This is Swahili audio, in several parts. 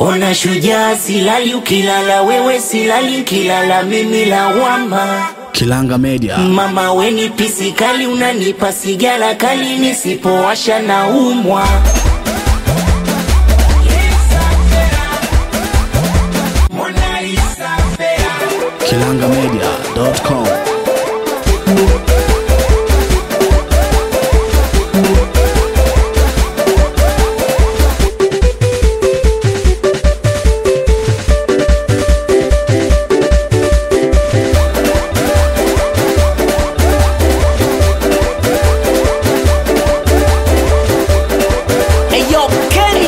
Ona shujaa, silali ukilala, wewe silali nkilala, mimi lawama. Kilanga Media. Mama weni pisi kali, unanipa sigara kali, nisipowasha na umwa. KilangaMedia.com. Eyo Kenny.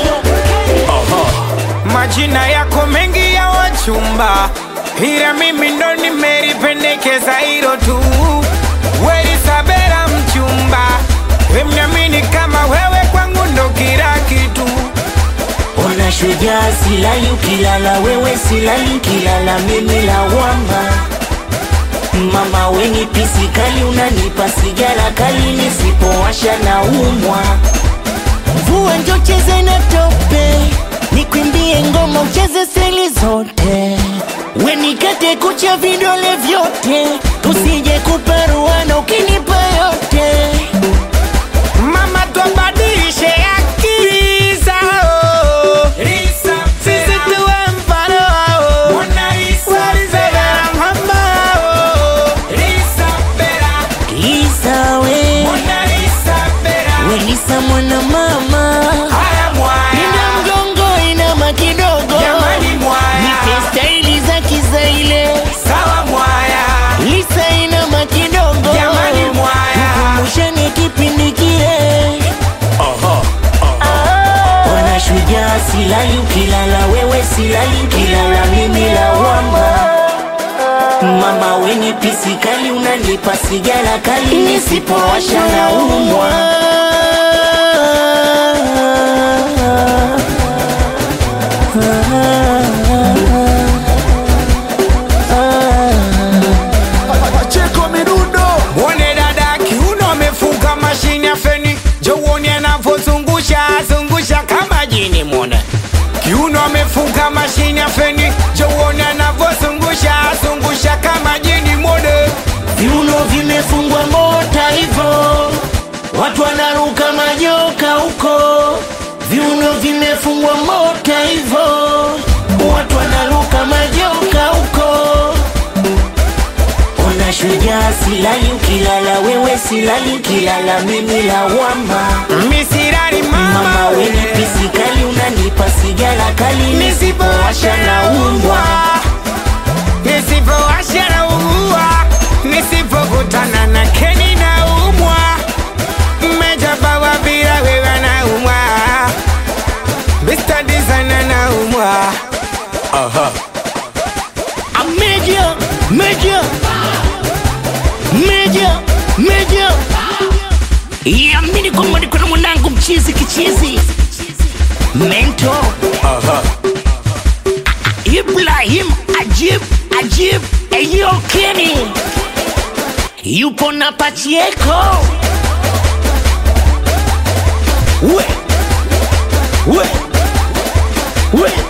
Majina yako mengi ya wachumba, ila mimi ndo nimelipendekeza hilo tu. Weli Sabera mchumba, wemnyamini kama wewe kwangu ndo kila kitu. Ona shujaa, silali ukilala, wewe silali nkilala, mimi lawama. Mama weni pisi kali, unanipa sigara kali, nisipowasha na umwa. Mvua njo cheze na tope, nikwimbie ngoma ucheze seli zote, wenikate kucha vidole vyote, tusije kuparuana ukinipa yote. Mama twabadilishe akili zao, sisi tuwe mfano wao. Weli Sabera mama wao. Lisa we, Welisa mwana mama, Haya mwaya. Linda mgongo inama kidogo, Jamani mwaya. nipe staili za kizaile. Sawa mwaya. Lisa inama kidogo, Jamani mwaya. tukumbushane kipindi kile. Ona shujaa, silali ukilala, wewe silali nkilala, mimi lawama. Mama weni pisi kali, unanipa sigara kali, nisipowasha na umwa. Pacheko Midundo. Mwone dada kiuno amefunga mashine ya feni, jo uone anavyozungusha zungusha kama jini. Mwone kiuno amefunga mashine ya feni, jo uone anavyozungusha zungusha kama jini. Mwone Viuno vimefungwa mota hivo, watu wanaruka majoka huko. Viuno vimefungwa mota hivo, watu wanaruka majoka huko. Ona shujaa, silali ukilala, wewe silali nkilala, mimi lawama. misirari Mama mama weni we pisi kali, unanipa sigara kali, nisipowasha na umbwa. nisipowasha na ugua, nisipokutana na keni na umwa, mmejabawa bila wewe na umwa, Mr. Designer na umwa. A Major, major, major, major. Yamini kwamba niko na mwanangu mchizi kichizi mento Ibrahim Ajib Ajib Eyo Kenny yupo na Pachieko we we we